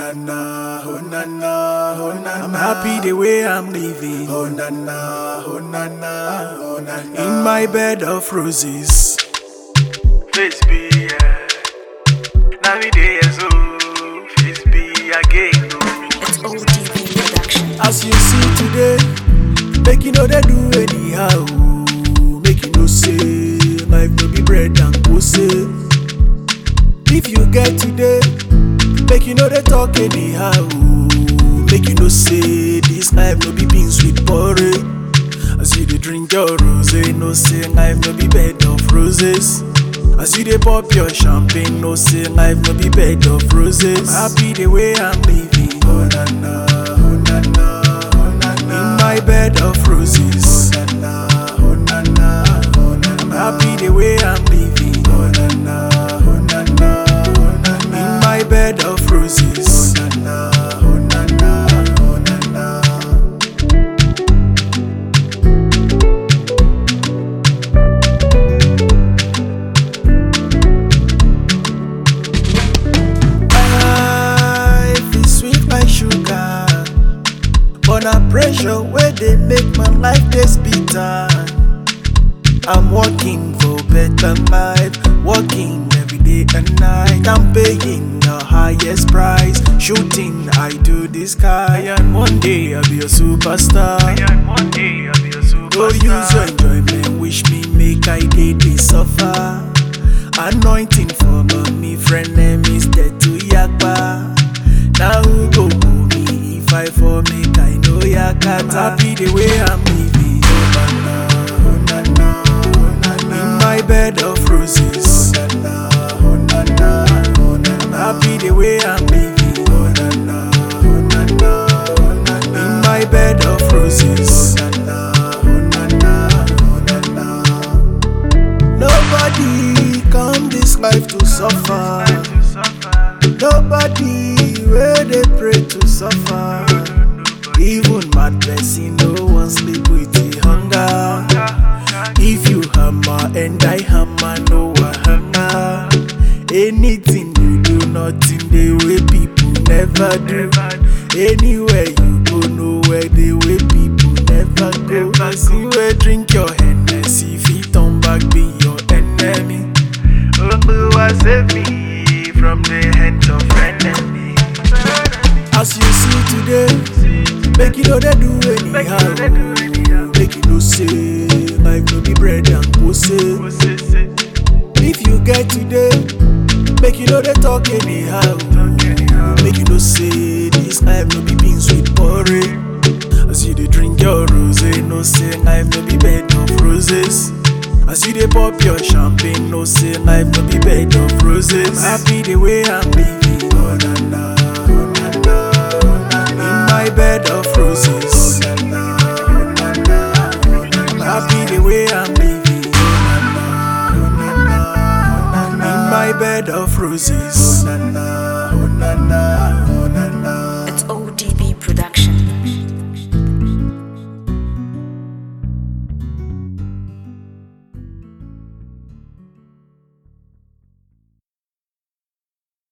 na na, oh na na, oh na na. I'm happy the way I'm living. Oh na na, oh na na, oh na na. In my bed of roses. Face be, yeah. Now me day so. Face be again. oh. It's ODB production. As you see today, make you know they do anyhow. Make you know say life no be bread and pussy. If you get today, make you know they talk anyhow. Make you know say this life no be beans with porridge. As you dey drink your rose, no say life no be bed of roses. As you dey pop your champagne, no say life no be bed of roses. Happy the way I'm living. Oh na na, oh na na, oh na na. In my bed of roses. Oh na na, oh na na, oh na I'm na. happy the way I'm living. Oh na na, oh na na, oh na na. In my bed of roses. Oh na na, oh na na, oh na na. Life is sweet like sugar. But na pressure where they make my life this bitter. I'm working for better life, working every day and night. I'm paying the highest price, shooting I do the sky, and one day I'll be a superstar. And one day I'll be a superstar. Go use your enjoyment, wish me make I did they suffer. Anointing for me, friend name is to Yakba. Now who go woo me if I for make I know Yakata. Happy the way I'm living. Oh na na, oh na na. In my bed of roses. Oh na na, oh na na, oh na na. Happy the way I'm living. Oh na na, oh na na, oh na na. In my bed of roses. Oh na na, oh na na, oh na na. Nobody come this life to suffer. To suffer. Nobody where they pray to suffer. Even mad person no one sleep with the hunger. If you hammer and I hammer, no one hammer. Anything you do, nothing the way people never do. Anywhere you go, nowhere the way people never go. See where drink your Hennessy, fit on back be your enemy. Oluwa save me from the hands of enemy. As you see today, make you know they do anyhow. Make you know say life no be bread and pussy. If you get today, make you know they talk anyhow. Make you know say this life no be beans with porridge. As you dey drink your rose, no say life no be bed of roses. As you dey pop your champagne, no say life no be bed of roses. I'm happy the way I'm living. Oh na na, oh na na, oh na In na. my bed of roses. Oh na na, oh na na, oh na I'm na. happy the way I'm living. Oh na na, oh na na. In my bed of roses. Oh na na, oh na na, oh na